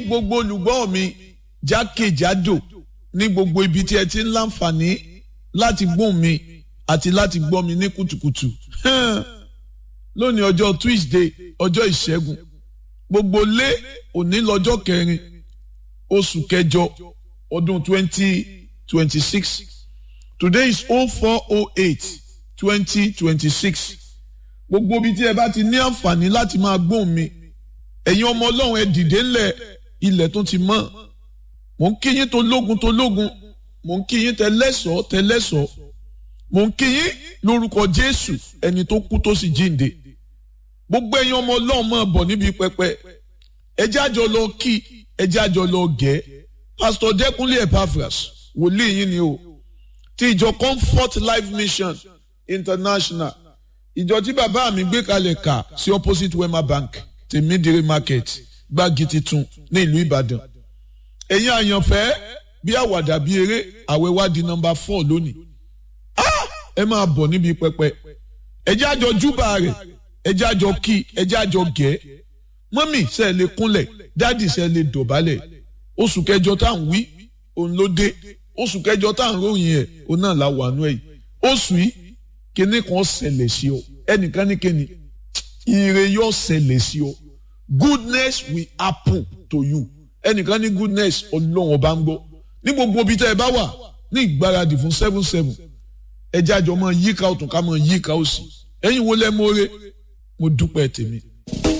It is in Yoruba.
gbogbo olùgbọ́ mi jákèjádò ní gbogbo ibi tí ẹ ti ń láǹfààní láti gbóhùn mi àti láti gbọ́ mi ní kùtùkùtù lónìí ọjọ́ Tuesday ọjọ́ ìṣẹ́gun gbogbo lé òní lọ́jọ́ kẹrin oṣù kẹjọ ọdún twenty twenty six today is oh four oh eight twenty twenty six gbogbo ibi tí ẹ bá ti ní àǹfààní láti máa gbóhùn mi ẹ̀yin ọmọ ọlọ́run ẹ dìde ńlẹ̀ ilẹ̀ tó ti mọ́ mò ń kí yín tó lógun tó lógun mò ń kí yín tẹlẹ́sọ̀ tẹlẹ́sọ̀ mò ń kí yín lórúkọ jésù ẹni tó kú tó sì jíǹde gbogbo ẹ̀yin ọmọ ọlọ́run máa bọ̀ níbi pẹpẹ ẹjẹ́ àjọ lọ kí ẹjẹ́ àjọ lọ gẹ̀ pásítọ̀ dẹ́kunlé epaphras wòlíì yín ni o ti ìjọ comfort life mission international ìjọ tí bàbá mi gbé kalẹ̀ kà sí opposite wema bank tèmídìrí market gbági titun ní ìlú ìbàdàn ẹ̀yin àyànfẹ́ bí àwàdà bí eré àwẹ̀ wá di nọmba four lónìí ẹ máa bọ̀ níbi pẹpẹ ẹjẹ́ àjọ júbà rẹ̀ ẹjẹ́ àjọ kí ẹjẹ́ àjọ gẹ̀ mọ́mì ṣe lè kúnlẹ̀ dáàdì ṣe lè dọ̀bálẹ̀ oṣù kẹjọ tá à ń wí òun ló dé oṣù kẹjọ tá à ń ròyìn ẹ̀ òun náà la wà nú ẹ̀ oṣù yìí kíní kan ṣẹlẹ̀ sí ọ ẹnìkan ní kíni ire yóò ṣẹlẹ̀ sí ọ goodness will happen to you ẹnìkan ní goodness ọlọ́run ọba ń gbọ́ ní gbogbo ibi tẹ́ ẹ bá wà ní ìgbáradì fún seven seven ẹjẹ́ àjọ máa yíká ọ̀tún ká máa yíká òsì ẹ̀yin wo lẹ́ mọ́re mo dúpẹ́ tèmi.